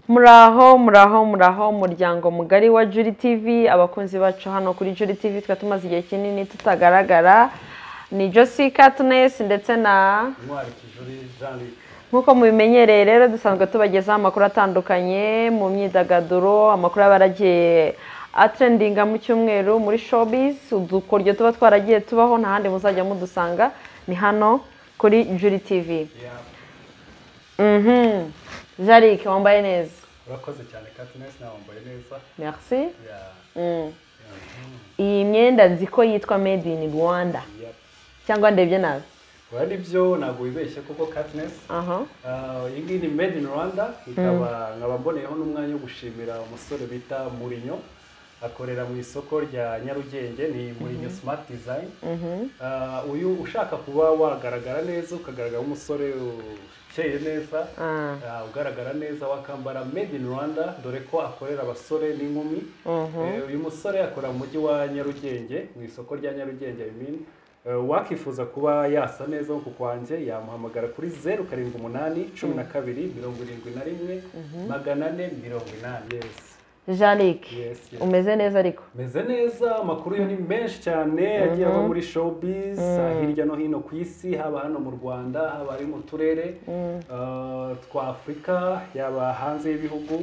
muraho muraho muraho umuryango mugari wa juri tivi abakunzi bacu hano kuri juri tivi tukaba tumaze igihe kinini tutagaragara ni josi katunesi ndetse na intwari kijuri jean luc nk'uko mubimenyereye rero dusanzwe tubagezaho amakuru atandukanye mu myidagaduro amakuru aba yaragiye atrendinga mu cyumweru muri showbiz udukoryo tuba twaragiye tubaho nta handi muzajya mudusanga ni hano kuri juri tivi Mhm. jarike wambaye neza urakoze cyane katunesi nawe wambaye neza merci Yeah. Mm. Mhm. iyi myenda nzi ko yitwa made in rwanda Yep. cyangwa ndebye nabi biba ari byo ntabwo wibeshye kuko katunesi aha iyi ngiyi ni made in rwanda ikaba nkaba mboneyeho n'umwanya wo gushimira umusore bita murinyo akorera mu isoko rya nyarugenge ni murinyo smart design Mhm. Ah, uyu ushaka kuba wagaragara neza ukagaragara nk'umusore ukeye neza Ah. Ah, ugaragara neza wakambara made in rwanda dore ko akorera abasore n'inkumi Eh, uyu musore akora mu mujyi wa nyarugenge mu isoko rya nyarugenge I mean. Eh, wakifuza kuba yasa neza nko ku kwanjye yamuhamagara kuri zeru karindwi umunani cumi na kabiri mirongo irindwi na rimwe magana ane mirongo inani yesi jarike Yes, yes. umeze neza ariko meze neza amakuru yo ni menshi cyane agiye ava muri showbiz hirya no hino ku isi haba hano mu rwanda haba ari mu turere uh, twa afurika yaba hanze y'ibihugu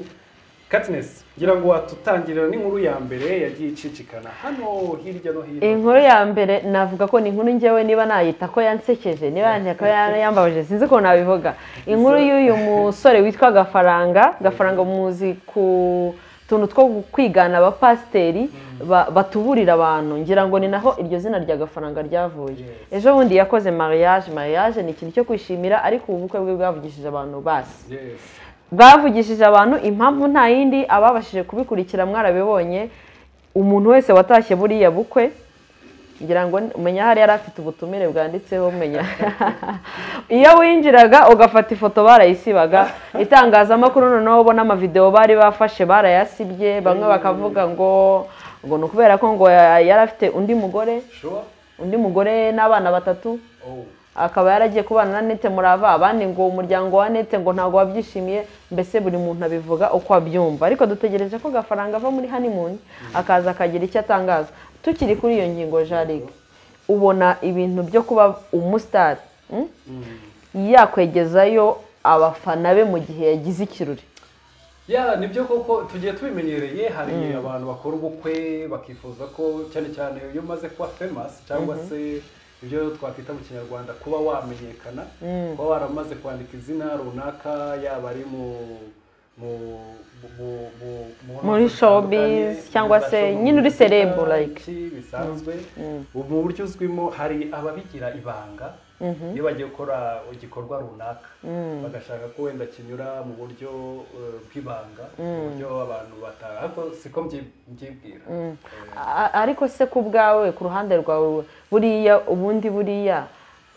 katines ngira ngo watutangirira n'inkuru ya mbere yagiye icicikana hano hirya no hino inkuru ya mbere navuga ko ni inkuru njyewe niba nayita ko yansekeje niba yandika ko ya- yambabaje sinzi ukuntu nabivuga inkuru y'uyu musore witwa gafaranga gafaranga muzi ku tuntu two kwigana abapasiteri ba- batuburira abantu ngira ngo ni naho iryo zina rya gafaranga ryavuye Yes. ejo bundi yakoze mariage mariage ni ikintu cyo kwishimira ariko ubu bukwe bwe bwavugishije abantu basi yes bwavugishije abantu impamvu nta yindi ababashije kubikurikira mwarabibonye umuntu wese watashye buriya bukwe ngira ngo umenya hari yari afite ubutumire bwanditseho umenya iyo winjiraga ugafata ifoto barayisibaga itangazamakuru noneho ubona amavidewo bari bafashe barayasibye bamwe bakavuga ngo ngo ni ukubera ko ngo yari afite undi mugore sure undi mugore n'abana batatu oh akaba yaragiye kubana na nete murava abandi ngo umuryango wa nete ngo ntabwo wabyishimiye mbese buri muntu abivuga uko abyumva ariko dutegereje ko gafaranga ava muri honeymoon akaza akagira icyo atangaza tukiri kuri iyo ngingo jaride ubona ibintu byo kuba umusitari mm? yakwegezayo abafana be mu gihe yagize ikirori ya nibyo koko tugiye tubimenyereye hari abantu bakora ubukwe bakifuza ko cyane cyane iyo umaze kuba famous cyangwa se ibyo twakwita mu kinyarwanda kuba wamenyekana kuba waramaze kwandika izina runaka yaba ari mu mu- mu- mu- mu- Muri showbiz, cyangwa se nyine uri celeb, like. iki bisanzwe ubu mu buryo uzwimo hari ababigira ibanga iyo bagiye gukora igikorwa runaka bagashaka ko wenda kinyura mu buryo eh, bw'ibanga mu buryo abantu bata- ariko siko mbyi- mbyibwira Eh, A- ariko se ku bwawe ku ruhande rwawe buriya ubundi buriya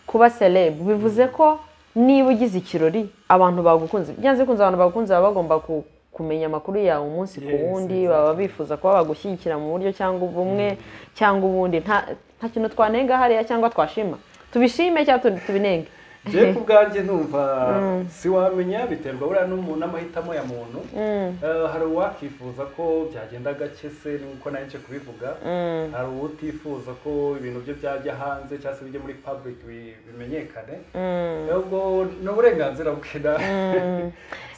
kuba celeb bivuze ko niba ugize ikirori abantu bagukunze byanze bikunze abantu bagukunze baba bagomba ku- kumenya amakuru yawe umunsi ku Yes, wundi exactly. baba bifuza kuba bagushyigikira mu buryo cyangwa ubumwe cyangwa ubundi nta nta kintu twanenga hariya cyangwa twashima tubishime cyangwa tu- tubinenge je ku bwanjye numva siwamenya biterwa buriya n'umuntu n'amahitamo ya muntu Eh, hari uwakifuza ko byagenda gake se nkuko nawe nje kubivuga hari utifuza ko ibintu bye byajya hanze cyangwa se bijya muri public bi- bimenyekane ubwo ni uburenganzira bwe na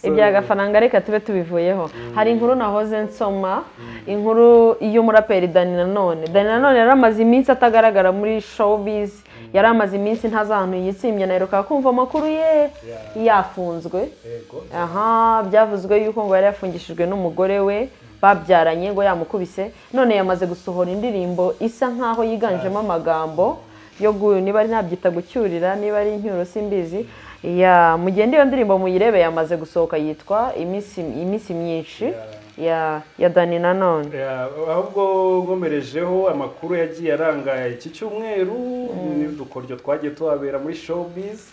So, ibya gafaranga reka tube tubivuyeho hari inkuru nahoze nsoma inkuru y'umuraperi dani nanone dani nanone yari amaze iminsi atagaragara muri showbiz yari amaze iminsi ntazi ahantu yitsimye naheruka kumva amakuru ye Yeah. yafunzwe yego aha byavuzwe yuko ngo yari yafungishijwe n'umugore we babyaranye ngo yamukubise none yamaze gusohora indirimbo isa nkaho yiganjemo amagambo yo gu- niba ari nabyita gucyurira niba ari incyuro simbizi ya mugende iyo ndirimbo muyirebe yamaze gusohoka yitwa iminsi iminsi myinshi ya ya dani nanone Ya, ahubwo nkomerejeho amakuru yagiye aranga iki cyumweru n'udukoryo twagiye tuhabera muri showbiz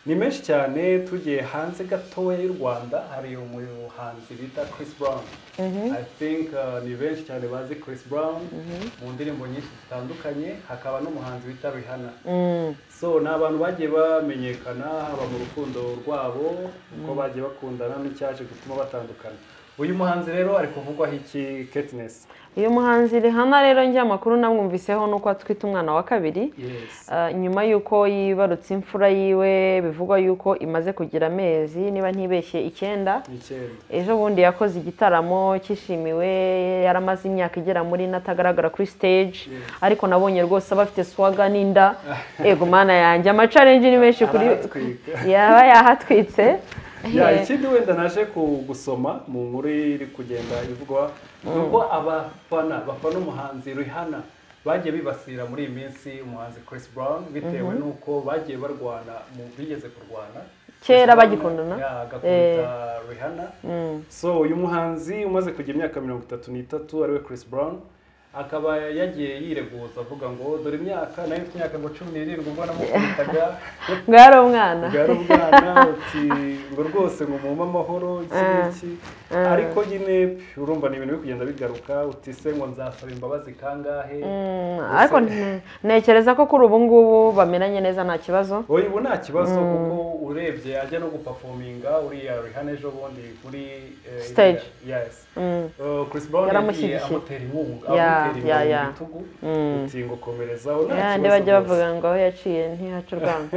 ni menshi cyane tugiye hanze gatoya y'u rwanda hari umuhanzi bita Chris Brown i think uh, ni benshi cyane bazi Chris Brown mu ndirimbo nyinshi zitandukanye hakaba n'umuhanzi bita Rihanna so ni abantu bagiye bamenyekana haba mu rukundo rwabo uko bagiye bakundana n'icyaje gutuma batandukana uyu muhanzi rero ari kuvugwaho iki Katniss uyu muhanzi Rihanna rero njye amakuru namwumviseho ni uko atwite umwana wa kabiri yes Ah, nyuma y'uko yibarutse imfura yiwe bivugwa y'uko imaze kugira amezi niba ntibeshye icyenda ni icyenda ejo bundi yakoze igitaramo cyishimiwe yaramaze imyaka igera muri ine atagaragara kuri stage ariko nabonye rwose aba afite swaga n'inda ego mana yanjye amacarenji ni menshi kuri Arahatwika. yaba yahatwitse ya ikindi wenda naje ku- gusoma mu nkuru iri kugenda ivugwa ni ubwo abafana bafana umuhanzi Rihanna bagiye bibasira muri iyi minsi umuhanzi Chris Brown bitewe n'uko bagiye barwana mu bigeze kurwana Kera Chris Brown bagikundana? ya, agakunda Rihanna so uyu muhanzi umaze kugira imyaka mirongo itatu n'itatu ariwe Chris Brown akaba yagiye yireguza avuga ngo dore imyaka nayo mfite imyaka ngo cumi n'irindwi ubwo namukubitaga ngo yari umwana bwari ubwana uti ngo rwose ngo mumpe amahoro iki ngiki ariko nyine urumva ni ibintu biri kugenda bigaruka uti se ngo nzasaba imbabazi kangahe Mm, ariko nte- ntekereza ko kuri ubu ngubu bamenanye neza nta kibazo oya ubu nta kibazo kuko urebye ajya no gupafominga uriya Rihanna ejo bundi kuri eh, Stage. iriya- yes Mm. Uh, Chris Brown yagiye Yaramushyigikiye. amutera inkunga Ya, amutera ya, inkunga ya. mu bitugu uti ngo komerezaho nta Ya, ndi kibazo bajya rwose. bavuga ngo aho yaciye ntihaca urwamo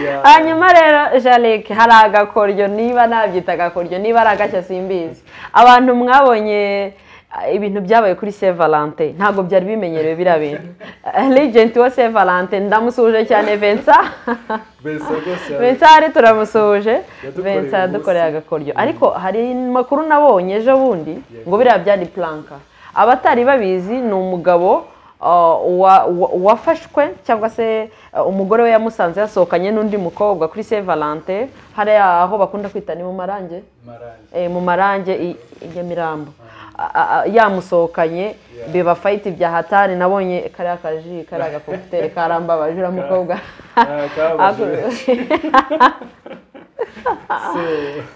Ya. hanyuma rero jarike hari agakoryo niba nabyita agakoryo niba ari agashya simbizi abantu mwabonye ah, ibintu byabaye kuri Saint Valentin ntabwo byari bimenyerewe biriya bintu legend wa Saint Valentin ndamusuhuje cyane Vincent Mbese rwose Vincent turamusuhuje Yadukoreye Vincent yadukoreye umunsi. agakoryo ariko hari amakuru nabonye ejo bundi ngo biriya byari planka abatari babizi ni umugabo uh, wa- wa- wafashwe cyangwa se uh, umugore we yamusanze yasohokanye n'undi mukobwa kuri Saint Valentin hariya aho bakunda kwita ni mu marange marangi eh, mu marange i i Nyamirambo A- a- a- yamusohokanye biba fayiti bya hatari nabonye kariya kaji kariya gakokutere karambabaje uriya mukobwa Ah, kababaje. So,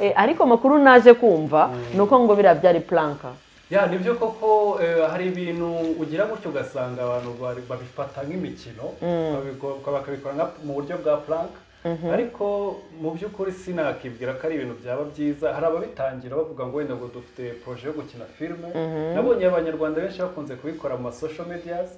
Eh, ariko amakuru naje kumva ni uko ngo biriya byari planka ya nibyo koko eh, hari ibintu ugira gutyo ugasanga abantu bari- babifata nk'imikino babiko- bakabikora nka- mu buryo bwa plank ariko mu by'ukuri sinakibwira ko ari ibintu byaba byiza hari ababitangira bavuga ngo wenda ngo dufite proje yo gukina filime nabonye abanyarwanda benshi bakunze kubikora mu masosho medias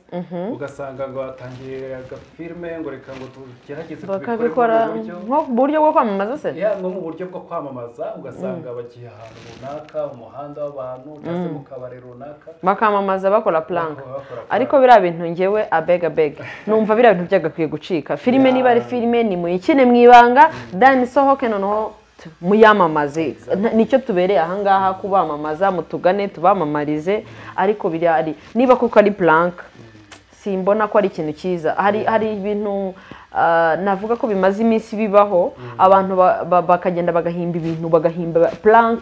ugasanga ngo batangiye agafilime ngo reka ngo tugerageze tubikore muri bakabikora ubu buryo nko mu buryo bwo kwamamaza se ya nko mu buryo bwo kwamamaza ugasanga bagiye ahantu runaka umuhanda w'abantu cyangwa se mu kabari runaka bakamamaza bakora planka Bakora- bakora plank. ariko biriya bintu ngewe abega bega numva biriya bintu byagakwiye gucika filime Yeah. niba ari filime ni muyikine mu ibanga dani sohoke noneho tu- muyamamaze N- nicyo tubereye ahangaha kubamamaza mutugane tubamamarize ariko biriya ari niba kuko ari planka simbona ko ari ikintu cyiza hari hari ibintu ah, navuga ko bimaze iminsi bibaho abantu ba- ba- bakagenda bagahimba ibintu bagahimba plank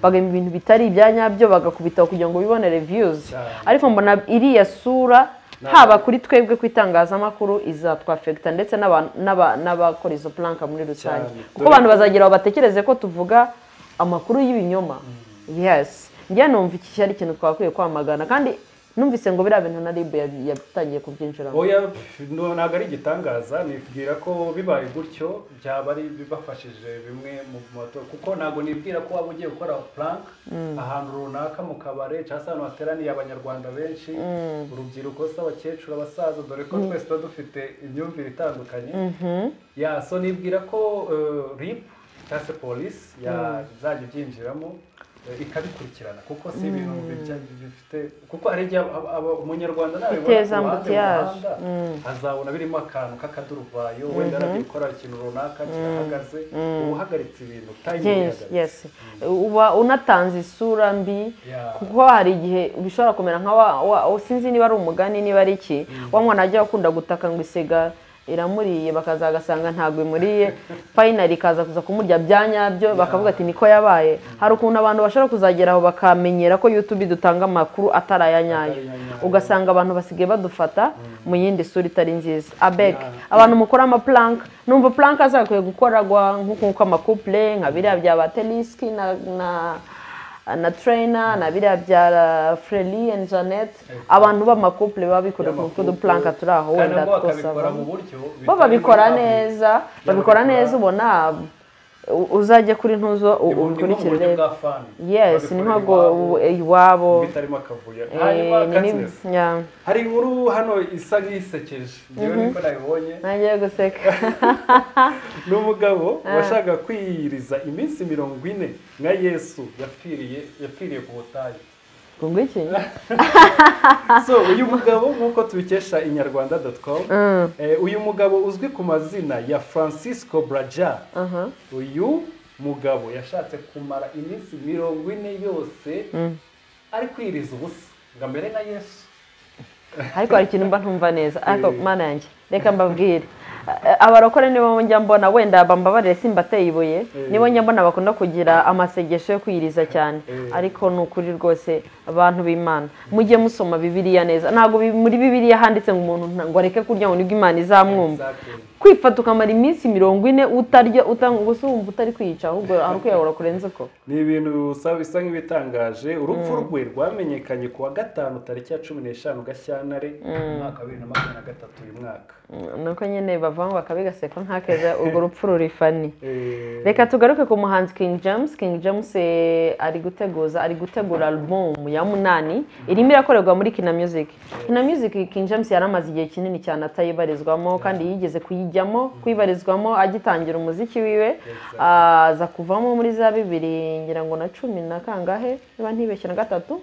bagahimba ibintu bitari ibya nyabyo bagakubitaho kugira ngo bibone reviews Cyane. ariko mbona iriya sura haba kuri twebwe ku itangazamakuru izatwafekita ndetse n'aba- n'aba- n'abakora izo plank muri rusange Cyane. kuko abantu bazagira aho batekereze ko tuvuga amakuru y'ibinyoma yes njye numva iki cyari ikintu twakwiye kwamagana kandi numvise ngo biriya bintu na rib yabi- yatangiye kubyinjiramo oya pf, no- ntabwo ari igitangaza nibwira ko bibaye gutyo byaba ari bibafashije bimwe mu moto kuko ntabwo nibwira ko waba ugiye gukora plank ahantu runaka mu kabare cyangwa se ahantu hateraniye abanyarwanda benshi urubyiruko se abakecuru abasaza dore ko twese tuba dufite imyumvire itandukanye ya so nibwira ko eh, rip cyangwa se polisi yazajya ibyinjiramo eh, ikabikurikirana kuko si ibintu bijya- bifite kuko hari igihe aba- aba- umunyarwanda nabibona Biteza ambutiyage. azabona birimo akantu k'akaduruvayo wenda aragiye gukora ikintu runaka kirahagaze uba uhagaritse ibintu Yes, tayimingihagaze yes uba unatanze isura mbi Yeah. kuko hari igihe bishobora kumera nka wa, wa- sinzi niba ari umugani niba ari iki wa mwana ajya akunda gutaka ngo isega iramuriye bakaza bagasanga ntabwo imuriye fayinari ikaza kuza kumurya bya nyabyo bakavuga ati niko yabaye hari ukuntu abantu bashobora kuzagera aho bakamenyera ko yutube dutanga amakuru atari aya nyayo ugasanga abantu basigaye badufata mu yindi sura itari nziza abeke abantu mukora amapuranka numva puranka azakwiye gukorwa nk'uko amakupure nka biriya bya ba tenisiki na na tureyina na biriya bya fureri andi janete abantu b'amakupure baba bikora ku dupuranka turi aho wenda twosaba bo babikora neza babikora neza ubona uzajye kuri ntuzo ukurikire urebe yesi ni ntabwo iwabo hari inkuru hano isa nk'isekeje ngewe niko nabibonye ntangiye guseka ni umugabo washaka kwiyiriza iminsi mirongo ine nka yesu yapfiriye ku butayu ngo ngwiki so uyu mugabo nk'uko tubikesha inyarwanda doti komu uyu mugabo uzwi ku mazina ya francisco braja uyu mugabo yashatse kumara iminsi mirongo ine yose ari kwiriza ubusa ngo amere nka yesu ariko hari ikintu mba ntumva neza ariko mana yanjye reka mbabwire abarokore nibo njya mbona wenda bambabarire simba ateye ibuye nibo njya mbona bakunda kugira amasegesho yo kwiyiriza cyane ariko ni ukuri rwose abantu b'imana mujye musoma bibiriya neza ntabwo muri bibiriya handitse ngo umuntu ngo areke kurya ngo nibwo imana izamwumva kwifata ukamara iminsi mirongo ine utarya gusa wumva utari kwiyica ahubwo ari ukuyahura kurenze ko ni ibintu bisa nk'ibitangaje urupfu rwe rwamenyekanye ku wa gatanu tariki ya cumi n'eshanu gashyantare umwaka wa bibiri na makumyabiri na gatatu uyu mwaka nuko nyine bavangu bakabigaseka nk'akeza urwo rupfu rurifani reka tugaruke ku muhanzi King James King James ari guteguza ari gutegura album ya munani irimo irakorerwa muri kina music kina music King James yaramaze igihe kinini cyane atayibarizwamo kandi yigeze kuyijyamo kuyibarizwamo agitangira umuziki wiwe aza kuvamo muri za bibiri ngira ngo na cumi na kangahe niba ntibeshye na gatatu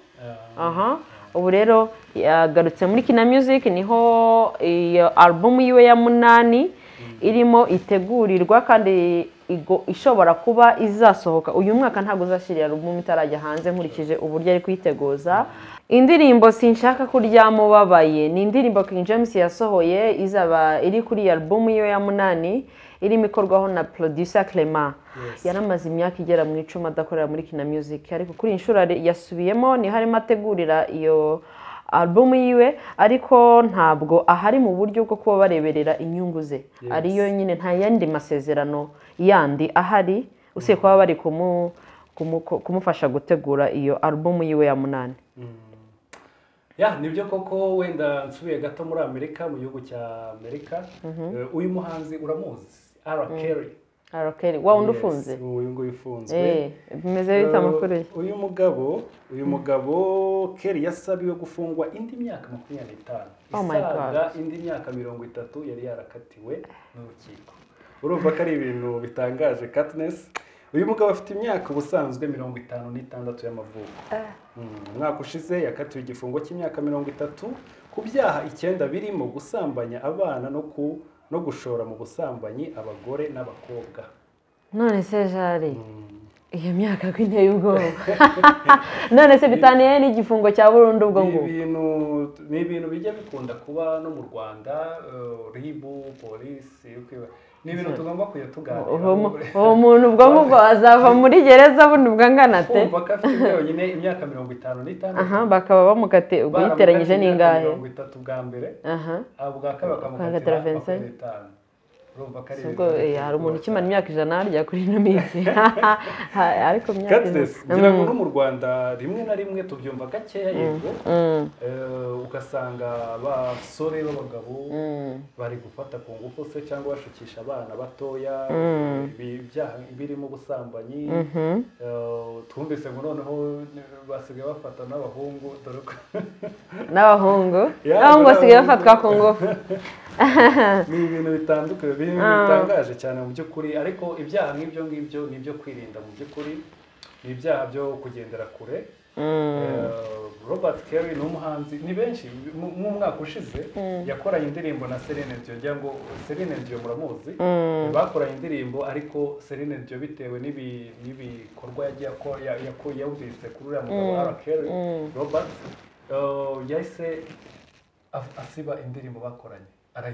aha ubu rero yagarutse muri kina music niho iyo album yiwe ya munani irimo itegurirwa kandi ishobora kuba izasohoka uyu mwaka ntabwo uzashyirira album itarajya hanze nkurikije uburyo ari kuyiteguza indirimbo sinshaka kuryama ubabaye ni indirimbo King James yasohoye izaba iri kuri iyo album yiwe ya munani irimo ikorwaho na producer Clement yaramaze imyaka igera mu icumi adakorera muri kina music ariko kuri inshuro yasubiyemo niho arimo ategurira iyo alubumu yiwe ariko ntabwo ahari mu buryo bwo kuba bareberera inyungu ze ariyo nyine nta yandi masezerano yandi ahari usibye kuba bari kumufasha gutegura iyo alubumu yiwe ya munani ya nibyo koko wenda nsubiye gato muri amerika mu gihugu cya amerika uyu muhanzi uramuzi ara keri arakeri wa wundi ufunze uyu nguyu ufunzwe bimeze bita amakuru ye uyu mugabo uyu mugabo keri yasabiwe gufungwa indi myaka makumyabiri n'itanu isaga indi myaka mirongo itatu yari yarakatiwe n'urukiko urumva ko ari ibintu bitangaje katinesi uyu mugabo afite imyaka ubusanzwe mirongo itanu n'itandatu y'amavuko umwaka ushize yakatiwe igifungo cy'imyaka mirongo itatu ku byaha icyenda birimo gusambanya abana no ku no gushora mu busambanyi abagore n'abakobwa none se jari iyo myaka ko inteye ubwoba none se bitaniye n'igifungo cya burundu ubwo ngubwo ni ibintu bijya bikunda kuba no mu rwanda ribu polisi ni ibintu tugomba kujya tuganira uwo muntu ubwo ngubwo azava muri gereza bundi ubwo angana te kumva ko afite yonyine imyaka mirongo itanu n'itandatu bakaba bamukate ubwo yiteranyije n'ingahe mirongo itatu bwa mbere bwa kabiri bakamukatira makumyabiri n'itanu ubwo hari umuntu ukimara imyaka ijana harya kuri ino minsi ariko imyaka ngira ngo no mu rwanda rimwe na rimwe tubyumva gakeya yego ugasanga abasore b'abagabo bari gufata ku ngufu se cyangwa bashukisha abana batoya ibyaha birimo ubusambanyi twumvise ngo noneho basigaye bafata n'abahungu dore ko n'abahungu n'abahungu basigaye bafatwa ku ngufu ni ibintu bitandukanye ibintu bitangaje cyane mu by'ukuri ariko ibyaha nk'ibyo ngibyo ni ibyo kwirinda mu by'ukuri ni ibyaha byo kugendera kure robert kerry ni umuhanzi ni benshi mw'umwaka ushize yakoranye indirimbo na serene diyo ngira ngo serene diyo muramuzi bakoranye indirimbo ariko serene diyo bitewe n'ibikorwa yawubise kuri uriya mugabo ara kerry robert yahise asiba indirimbo bakoranye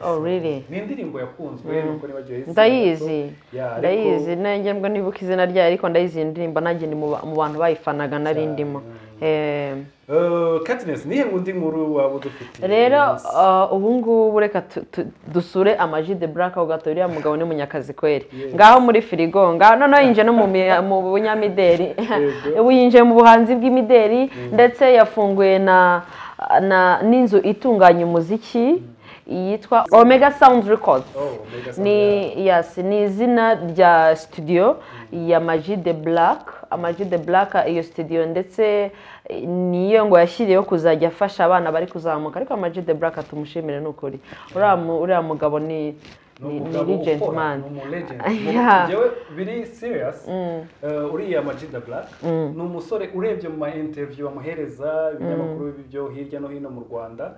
Oh, really? ni indirimbo yakunzwe nuko nibagiwe izina ndayizi gato. Yeah, ariko- ndayizi nanjye mbwo nibuka izina ryayo ariko ndayizi iyi ndirimbo nanjye ni mu ba- mu bantu bayifanaga nari ndimo Eh, Eh, Katness nihe undi nkuru waba udufitiye rero uh, ubu ngubu reka tu- tu- dusure amaji de buraka aho gato uriya mugabo ni munyakazi kweri Yes. ngaho muri firigo ngaho noneho yinjiye no mu mi- mu bunyamideri Yego. ubu yinjiye mu buhanzi bw'imideri ndetse yafunguye na na n'inzu itunganya umuziki yitwa omega sound records Oh, Omega Sound, yeah. ni yes ni izina rya studio ya Maji de Black Amaji de Black iyo studio ndetse eh, niyo ngo yashyiriyeho kuzajya afasha abana bari kuzamuka ariko Amaji de Black atumushimire ni ukuri uriya mu- uriya mugabo ni Ni ni umugabo legend ukora, man ni umu legend. Yeah. Mu- njyewe biri serious eh, uriya Majida Black ni umusore urebye mu ma interview bamuhereza ibinyamakuru byo hirya no hino mu Rwanda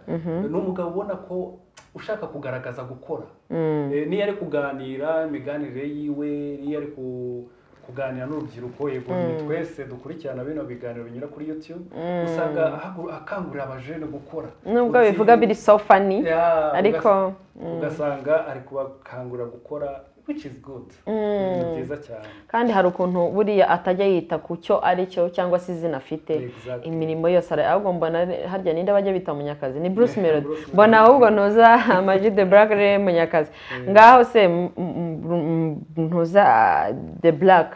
ni umugabo ubona ko ushaka kugaragaza gukora Eh, niyo ari kuganira imiganire yiwe niyo ari ku- kuganira n'urubyiruko yego ni twese dukurikirana bino biganiro binyura kuri YouTube usanga ahagu- akangurira abajene gukora nubwo Uti- bivuga biri so funny Yeah, ariko ugasanga ari kubakangurira gukora which is good ni byiza cyane kandi hari ukuntu buriya atajya yita ku cyo ari cyo cyangwa se izina afite Exactly. imirimo yose ara- ahubwo mbona re- harya ninde bajya bita munyakazi ni bruce Yeah, melody Bruce mbona Melody. ahubwo ntuza amaji de black rero munyakazi ngaho se m- m- m- ntuza ah, the black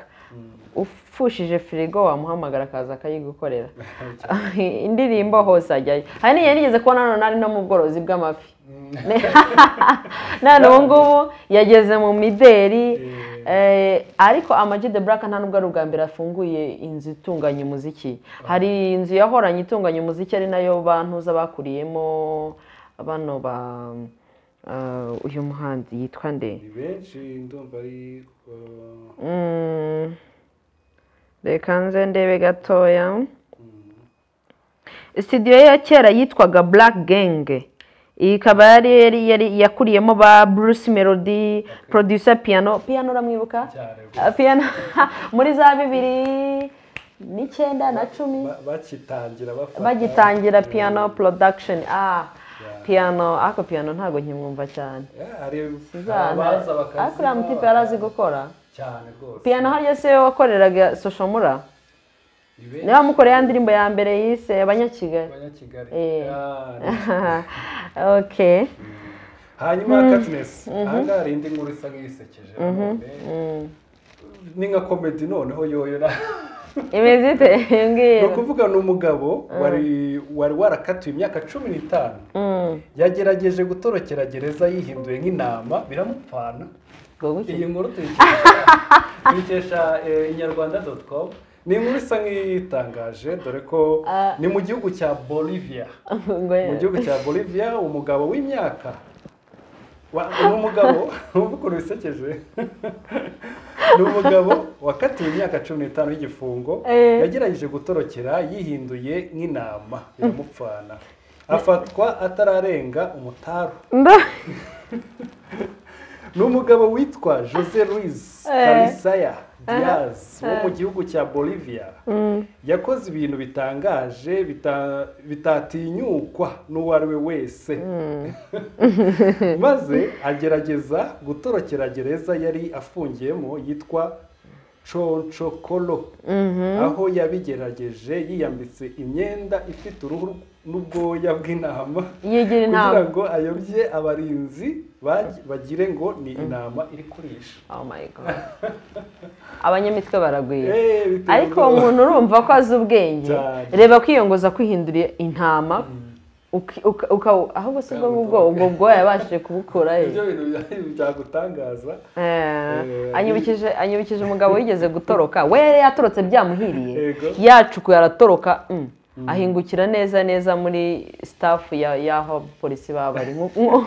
ufushije firigo wamuhamagara akaza akayigukorera indirimbo hose ajyayo hari n'igihe nigeze kubona none ari no mu bworozi bw'amafi none ubu ngubu yageze mu mideri eh, ariko Amag the Black nta nubwo ari ubwa mbere afunguye inzu itunganya umuziki hari inzu yahoranye itunganya umuziki ari nayo bantuza bakuriyemo bano ba eh, uyu muhanzi yitwa nde ni benshi ndumva ari uh, Mm. reka nze ndebe gatoya studio ya kera yitwaga black gang iyi ikaba yari yari- yari yakuriyemo ba bruce melody producer piano piano uramwibuka cyane Ah, piano muri za bibiri n'icyenda na cumi Ba- bakitangira bafata bagitangira piano production ah Yeah. piano ako piano ntabwo nkimwumva cyane Yeah, hari abaza ariko uriya mutipe yari azi bakaziba gukora cyane rwose piano hariya se wakoreraga soshomura Ni benshi niba mukoreye ya ndirimbo ya mbere yise abanyakigali abanyakigali Eh. Ah, ni- ok hanyuma Katness ahangaha hari indi nkuru isa nk'iyisekeje nanone. ni nka komedi noneho yoyora imeze ite ni mbwira ukuvuga ni umugabo wari wari warakatiwe imyaka cumi n'itanu yagerageje gutorokera gereza yihinduye nk'intama biramupfana ngo guki iyi nkuru tuyikesha tuyikesha eh, inyarwanda doti komu ni inkuru isa nk'iyitangaje dore ko Ah. ni mu gihugu cya bolivia ngo mu gihugu cya bolivia umugabo w'imyaka wa- ni umugabo wumva ukuntu bisekeje ni umugabo wakatiwe imyaka cumi n'itanu y'igifungo Eh. yagerageje gutorokera yihinduye nk'intama biramupfana afatwa atararenga umutaru Nda- ni umugabo witwa jose Luis Eh. karisaya diaz wo mu gihugu cya bolivia yakoze ibintu bitangaje bita- bitatinyukwa n'uwo ari we wese maze agerageza gutorokera gereza yari afungiyemo yitwa conchokolo aho yabigerageje yiyambitse imyenda ifite uruhu n'ubwoya bw'intama yigira kugira inama ngo ayobye abarinzi bag- bagire ngo ni intama iri kurisha oh my god abanyamitwe baragwira Eh, biteye ariko ubwoba. umuntu urumva ko azi ubwenge Cyane. reba kwiyongoza kwihinduriye intama uki- uka- uka- ahubwo si bwo bwo ubwo bwoya yabashije kubukura he ibyo bintu bya- byagutangaza Eh, Eh, anyibukije anyibukije umugabo wigeze gutoroka we yatorotse byamuhiriye Yego. yacukuye aratoroka mm. ahingukira neza neza muri staff ya y'aho abapolisi baba bari Nku- nku-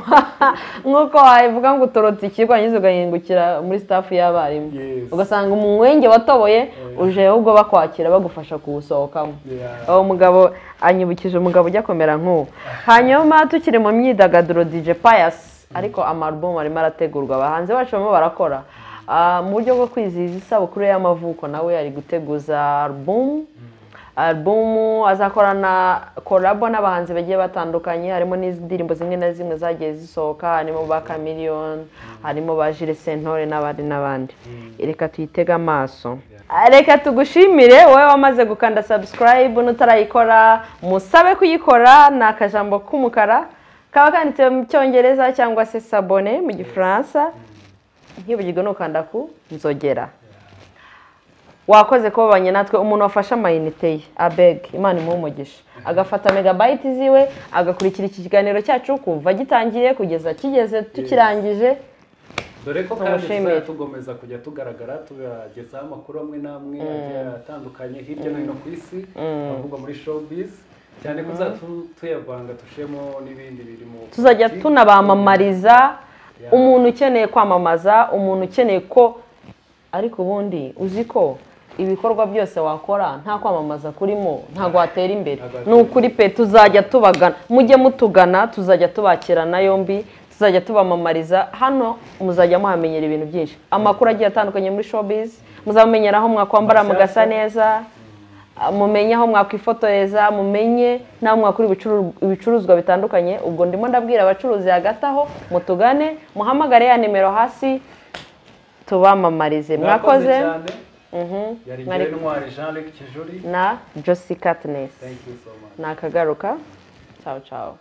nk'uko wabivuga ngo utorotse ikigo hanyuma ugahingukira muri staff y'abarimu Yes. ugasanga umwenge watoboye uje ahubwo bakwakira bagufasha kuwusohokamo Yeah. uwo mugabo anyibukije umugabo ujya kumera nk'uwo hanyuma tukiri mu myidagaduro DJ Pius ariko amarubomu arimo arategurwa abahanzi bacu barimo barakora Ah, mu buryo bwo kwizihiza isabukuru y'amavuko nawe ari guteguza alubumu alubumu azakorana korabo n'abahanzi bagiye batandukanye harimo n'indirimbo zimwe na zimwe zagiye zisohoka harimo ba kamiriyoni harimo ba jire sentore n'abandi n'abandi reka tuyitege amaso reka tugushimire wowe wamaze gukanda sabusikarayibu n'utarayikora musabe kuyikora ni akajambo k'umukara kaba kanditse mu cyongereza cyangwa se sabone mu gifaransa ntibugirwe n'ukanda ku nzogera wakoze kubabanye natwe umuntu wafashe amayinite ye abeg imana imuha umugisha agafata megabayiti ziwe agakurikira iki kiganiro cyacu kuva gitangiye kugeza kigeze tukirangije dore ko kandi Tumushimire. tuzajya tugomeza kujya tugaragara tubagezaho amakuru amwe n'amwe agiye atandukanye hirya no hino ku isi avuga muri showbiz cyane ko tuzajya tuyavanga dushemo n'ibindi birimo tuzajya tunabamamariza umuntu ukeneye kwamamaza umuntu ukeneye ko ariko ubundi uzi ko ibikorwa byose wakora nta kwamamaza kurimo ntabwo watera imbere Ntabwo watera ni ukuri pe tuzajya tubagana mujye mutugana tuzajya tubakirana yombi tuzajya tubamamariza hano muzajya muhamenyera ibintu byinshi amakuru agiye atandukanye muri showbiz muzamenyera aho mwakwambara mugasa neza mumenye aho mwakwifotoreza mumenye n'aho mwakura ibicuru- ibicuruzwa bitandukanye ubwo ndimo ndabwira abacuruzi hagati aho mutugane muhamagare ya nimero hasi tubamamarize mwakoze cyane Mhm. yari Mwari- njyewe ntwari jean luc kijuri na josi katinesi thank you so much ni akagaruka cyawe cyawe